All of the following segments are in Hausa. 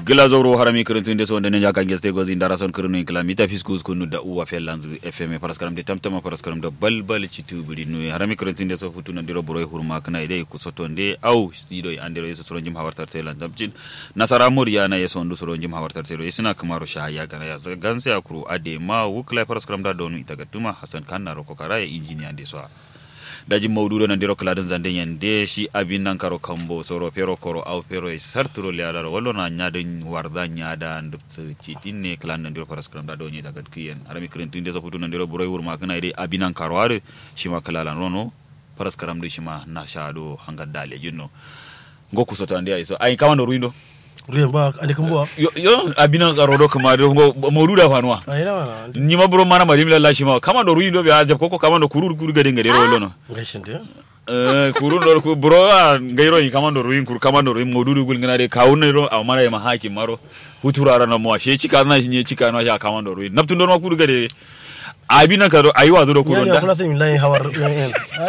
gila zoro harami kirintun so ndene jaka ngeste gozi ndara son kirinu kila mita fiskus kunu da uwa fel lanzu fm paraskaram de tamtama paraskaram da balbal citu buri nu harami kirintun so futu nan diro boroy hurma kana ide ku soto nde au sido andero yeso soron jim hawartar telan tamcin nasara muriya na yeso ndu soron jim hawartar tero yesina kamaro shahaya kana ya ganse akuru ade ma wukla paraskaram da donu itaga tuma hasan kanna roko kara ya injiniya de so daji mawduɗo nandiro kaladen zande yande shi abin nan karo kambo soro pero koro aw pero e sarturo le alaro wallo na nyaden warda nyada ndupt citinne klan nandiro paras kram da do nyi daga kiyen arami kren tinde so futu nandiro buroy wurma kana ide abin nan karo are shima kalala rono paras kram de shima na shado hanga dale jinno ngoku soto ande ay so ay kamando ruindo ruyen ba andi kan buwa yo yo abin nan karo do kuma do mawduda fanuwa ai na mana nyima buro mana mari mila lashima kamando ruindo be ajab koko kamando kurur kur gade ngade ro lono gaishin de Eh, kuru do ku bro a ngairo yi kamando ruin kuru kamando ruin modudu gul ngana de kawun ro a mara ma haki maro hutura ra na mo she chika na shi ne chika na ya kamando ruin naptun do ma kuru gade abi na karo ayi wazo do kuru yani da akula sai lai hawar yan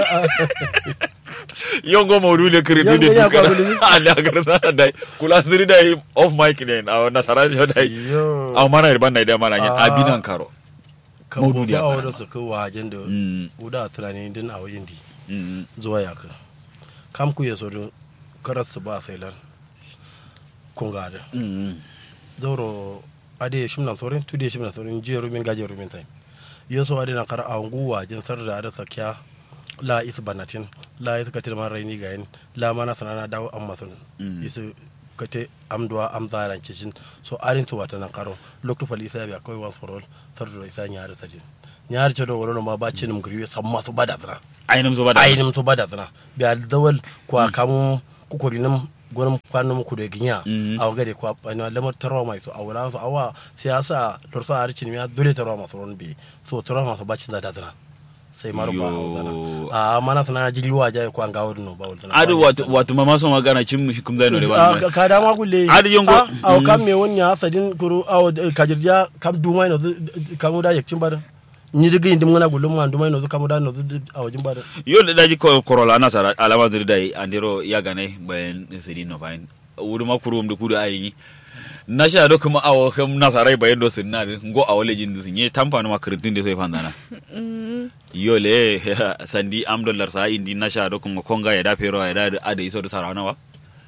yongo modu le kiri Yongo de ya duka kwa gulu. ala garda dai kula siri dai off mic ne a na sara yo dai yo a mana irban dai da mana yin Ah. abi nan karo kan Maudu'i bu a fa kana. awada su ko wajen da Mm, uda tunani din a wajen di mm, zuwa ya ka kam ku ya so do karas su ba sai lan kun ga da mm, doro ade shimna sorin tude shimna sorin jiya rumin gaje rumin tai yoso ade na kar a ngu wajen sar da ada sakya la is banatin la is katir man raini gayin la mana sanana dawo amma sun Mm. isu kate amduwa am zaran kishin so arin to wata nan karo lokto fali isa ya koi once for all sar da isa nyaare tajin nyaare ce do woro ma ba cinim griwe samma su bada tsana ainum zo bada ayinim to bada tsana bi al dawal kwa kamu kukorinam gonam kwanum ku da ginya Mhm. a gade kwa ana lamar tarwa mai so awala so awa siyasa lorsa arcin ya dole tarwa masu ron bi so tarwa masu bacin da dadana sai maro ba Yo. zana a mana sana jigi wa jaye kwa ga wadno ba wadno adu watu watu mama so magana chim kum dai no de ba ka ka dama gulle Adi yongo- a Mm. kam me wonni ya sadin kuru a kajirja kam dumai no kamu da yakin bar ni jigi indim ngana gullum ma dumai no kamu da no a wajin bar yo da daji ko korola na sara alama zuri dai andiro ya gane bayan sidi no bayan wuri ma kuru um da kudu ayi na sha do kuma awo kam nasarai bayan do sun na ngo awo lejin du sun ye tampa no makritin de so e fandana yo le sandi am dollar sa indi na sha do kuma konga ya da pero ya da ada iso do sarawana wa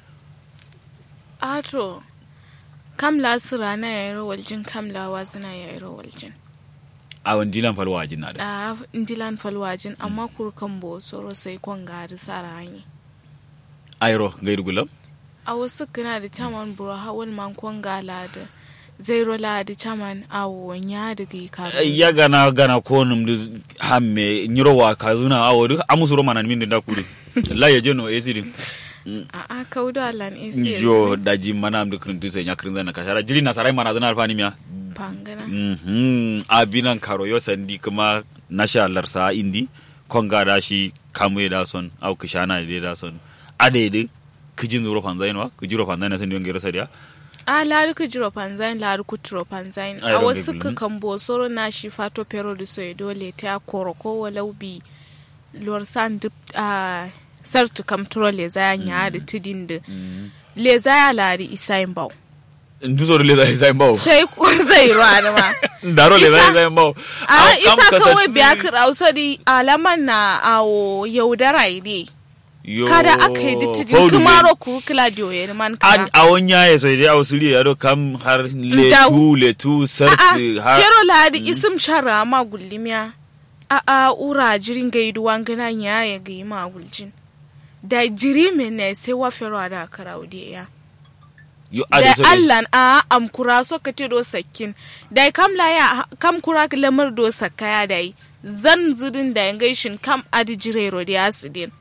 ato kam la sira na ya yaro waljin kam la wazina ya yaro waljin awon dilan falwa jin na da da ndilan falwajin amma kurkan bo soro sai kon gari sara hanyi ayro gairu gulam a wasu kana da taman buro hawan man kon gala da zairo la da taman awo nya da gi ka ya gana gana ko num du hamme nyiro wa kazuna awo du amusuro manan min da kuri la ya jono esidin a a kaudo alan esi jo daji mana am de kruntu se nyakrin na kashara jili na sarai mana zana alfani miya pangana mhm abinan karo yo sandi kuma nasha larsa indi konga da shi kamu da son au kishana de da son ade de kijin zuro fanzain wa kijiro fanzain na sandi ngere sadiya a lari ku jiro panzain lari ku turo panzain Ai, a ron wasu gabi, ka mhm. kan bo soro na shi fato pero da so dole ta koro ko walau bi lor san dip a sartu kam turo le zaya nya da tidin da le zaya lari isain bau nduzo le zai zai bawo sai ku zai ruwa ma daro le zai Isa- zai bawo a isa kawai biya ka rausari alaman na awo yaudara ide kada aka yi ditidin kumaro ku claudio ya man an kana awon yaye so dai aw suri ya do kam har le Ndaw. tu le tu a sarti har fero ladi isim shara ma gullimiya a a ura jirin gaidu wangana nya ya ga ma guljin da jiri me ne sai wa fero da karaude ya yo da ade so dai- allan a am kura so ka te do sakkin da kam la ya kam kura ka lamar do sakaya dai zan zudin da gaishin kam adi jirero da asidin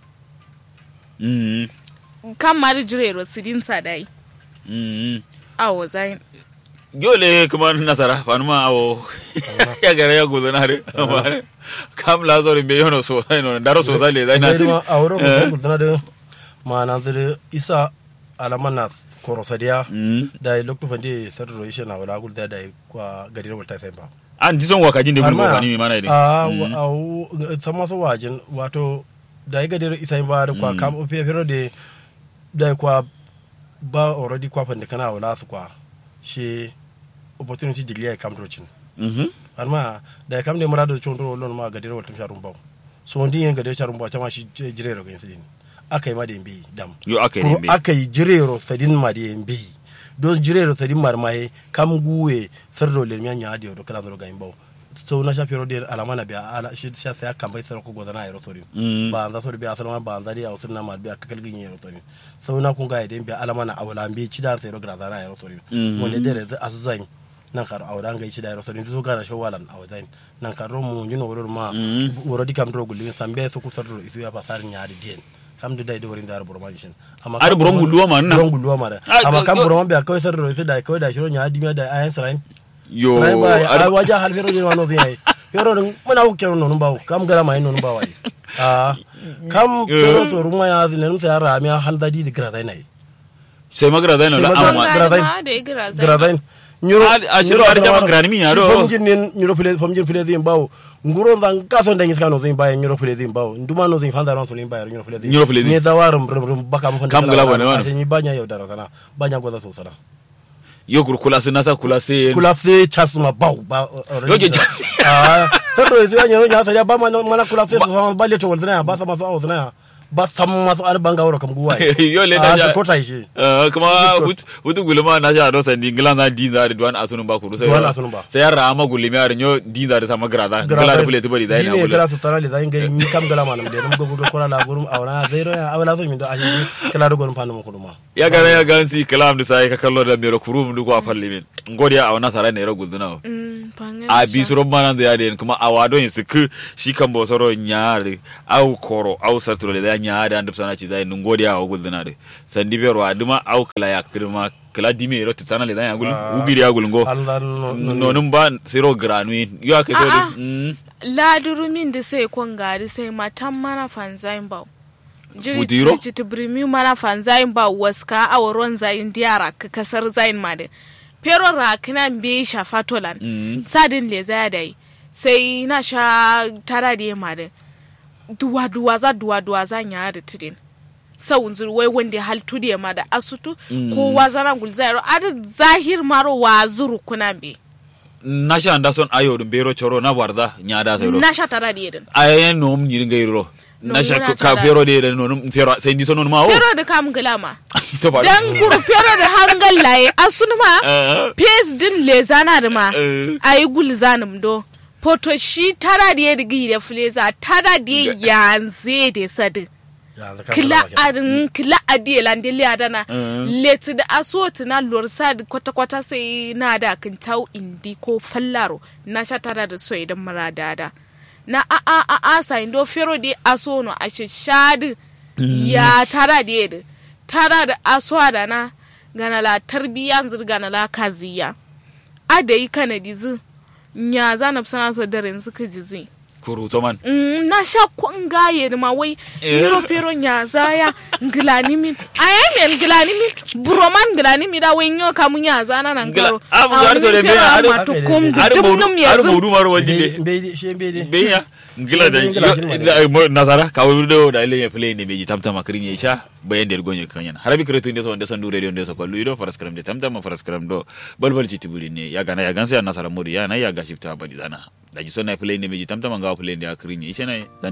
Mhm, kam ma adi jirero sidin sa dai mhm. awo zain yole kuma nasara fanuma awo ya gara ya guzo na re kam la zori be yono so sai no daro so sai le dai na sai ma a wurin ko gudana da ma na zire isa alaman na korosadiya Mm. da lokto fande sar ro ishe na wala gulda da kwa gari wata sai ba an ji son waka jin de bulgo fani mi mana de a a sama so wajin wato da ga dare isa ba da kwa kam fe fero de da kwa ba already kwa fande kana wala su kwa she opportunity degree ya kam drocin mhm arma da kam ne murado chondro lon ma gadire wal tum sharum baw so ndi yen gadire sharum baw chama shi jirero ga insidin akai ma de mbi dam yo aka Kuro yi be akai jirero sadin ma de mbi don jirero sadin mar mai kam guwe sardo le nya nya dio do kala do ga imbaw so na sha pero de alama na biya ala shi sha sai kan bai sar ko godana ya rotorin Mm. ba anda so biya asala ba anda dia usun na mar biya kakal gin ya rotorin so na kun ga ide biya alama na awala mbi ci da sai ro grada na ya rotorin Mm. mo ne de asu zan nan kar awda ngai ci da ya rotorin to gara shawalan awdan nan kar ro mu nyino woro ma Mm. woro di kam ro gulli sambe so ku sardo isu ya pasar nyaari dien kam da dai da wurin da burma dishin amma Ar buron gulluwa ma nan? buron gulluwa ma da Ah, amma ka- kam ka- burma biya kawai sardo isu da kawai da shiro nyaadi mi da ayan srain yo srain ba ar- a waja hal fero de wano zai fero din muna ku kero nonu bawo kam gara mai nonu bawo ai ah kam fero to ruma ya zin nan sai ara mi hal dadi di gra dai nai sai magara zai na Sai da magara- amma gra dai. ma da ya gira zai gra dai nyuro Ah, a shiro ar jama grani mi ya do. fom jin nin nyuro pele fom jin pele zin bawo nguro dan kaso dan iska no zin bawo nyuro pele zin bawo nduma no zin fanda ron so lin bawo nyuro pele zin Nyuro pele zin. ne da warum rum rum baka mu Kam gala bane wana. ni banya yau dara sana banya goza so sana yo kur kula sai nasa kula sai kula se chas ma bawo ba Yoke cha- ah sardo isu ya nyo nya sa ba mana mana kula se so ba le to wala ba sa ma so awus na ba sam ma so ar banga woro kam guwa Yo le da ja- ko tai shi Uh, kuma Shi- hut- hutu gulma na sha do sandi ngila na dinza da duwan asunun ba kuru sai Duwan asunun ba. sai yara ma gulmi yar nyo dinza da sama grada ngila da bule tibari da ina dine bule kala su tara le zai ngai mi kam gala manam de num go ko la gurum awna zero ya awla so mi do ashi kala do gon panu ko duma ya gara ya gansi kalam da sai ka kallo da mero kuru mu ko a falle min ngodiya a wana sara ne ro guzuna Mm, bangan a sha. bi suro mana da yade kuma a wado yin sik shi kan bo soro nyaare au koro au sartro le da nyaare and sana ci dai ngodiya o guzuna de sandi bero aduma au kala ya kirma kala dimi ro titana le da ya gul Ah. ugiri ya gul ngo Allah no nonun ba siro granui yo ake so A'a. mm ladurumin da sai kon gari sai matan mana fanzain ba Budiro? jiri ta birmi mana fanzain ba waska a waron zayin diyara ka kasar zayin ma da pero rakina be shafa tolan Mm. sadin le zaya da yi sai na sha tara da ma da duwa duwa za duwa duwa za nya da tidin sau zuru wai wanda hal tudi ma da asutu ko wazana gulzairo adin zahir maro wa zuru kuna be na sha anda son ayo dum bero choro na warda nyada sai ro na sha tara da yedin ayen nom nyiri ngai ro na Nom sha muna ka tara. bero de de nonum fero sai ndi sonon ma o pero da kam gulama to ba dan guru pero da hangal laye asun ma Eh. pes din le zana da ma Eh. ayi gul zanum do poto shi tara da yedi gi da fleza tara da yanze da sadin kila adin kila adiye lande le adana Mm. leti da asoti na lorsa da kwata kwata sai na da kin tau indi ko fallaro na sha tara da so idan mara dada na a a a a sa indo fero de aso no a shadi ya tara da yedi tara da aso da na gana la tarbiyan zirga na la kaziya adayi kana dizi nya zanab sana so daren suka jizi kuru to man Mm, na sha kwan gaye ma wai Eh. niro pero nya zaya ngilani min aya men ngilani min broman ngilani mi da wen yo kamu nya zana nan Ngila- garo Ah, mu har so da me, har- ma to kom ar dum bodu num ar yezu bodu maro wajinde mbeydi she mbeydi be ya ngila da Ngila yo- shin ma da- mo- nasara ka wo do da ile ya play ne beji tamtama kirin ya sha bayan der gonye kanyan harabi kretu inde so inde son du radio inde so ko luido faras karam de tamtama faras karam do balbal ci tibuli ne ya gana ya gansa ya nasara modi ya na ya gashifta badi zana da ji so na play ne beji tamtama ga play ne ya kirin ya ishe na